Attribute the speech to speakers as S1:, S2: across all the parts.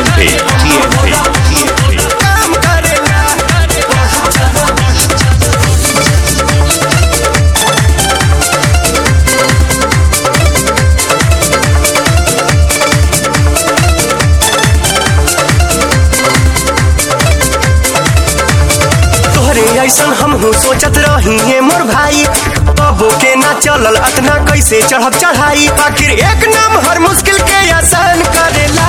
S1: TNP, TNP, TNP.
S2: काम करेला तोहरे ऐसन हमहू सोचत रही है मोर भाई बबो के ना चलल अतना कैसे चढ़ब चढ़ाई आखिर एक नाम हर मुश्किल के आसान करेला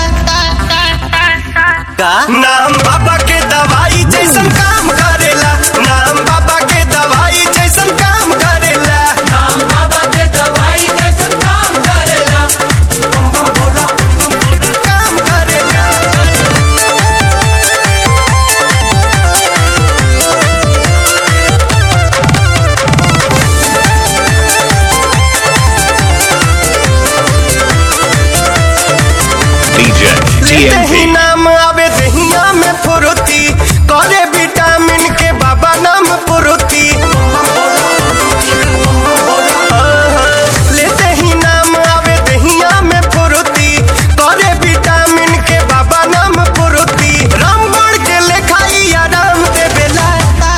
S2: का नाम बाबा के दवाई जैसन काम करेला नाम बाबा के दवाई जैसन काम करेला नाम बाबा के दवाई जैसन काम करेला काम करेला
S1: DJ,
S2: लेते ही
S1: TNP.
S2: नाम आवे दहिया में फुरुती करे विटामिन के बाबा नाम फुरुती लेते ही नाम आवे दहिया में फुरुती करे विटामिन के बाबा नाम फुरुती रामबण के लेखाई आराम देवेला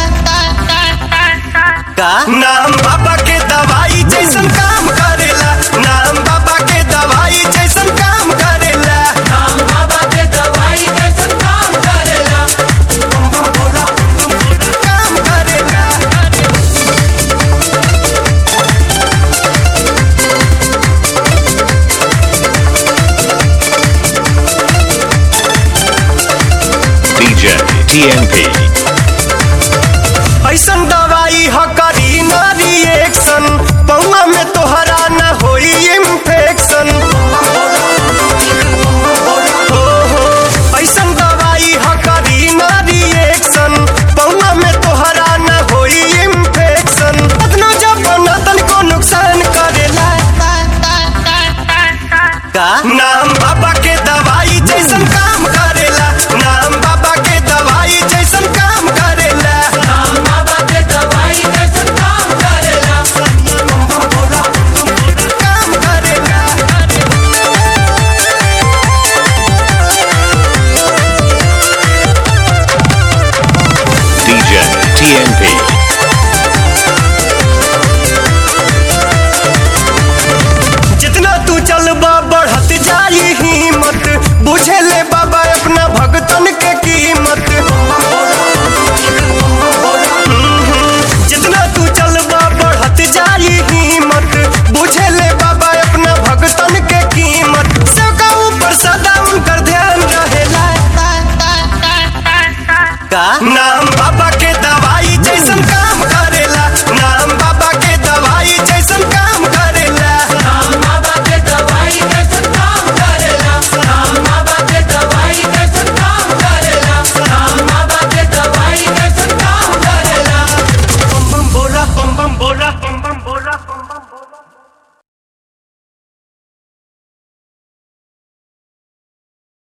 S2: का नाम बाबा के दवाई जैसन काम करेला नाम बाबा के दवाई जैसन काम करेला नाम बाबा के दवाई जैसन काम करेला काम करेला
S1: DJ, TNP.
S2: ऐसन दवाई ह करी ना रिएक्शन पौआ में तोहरा न होई इन्फेक्शन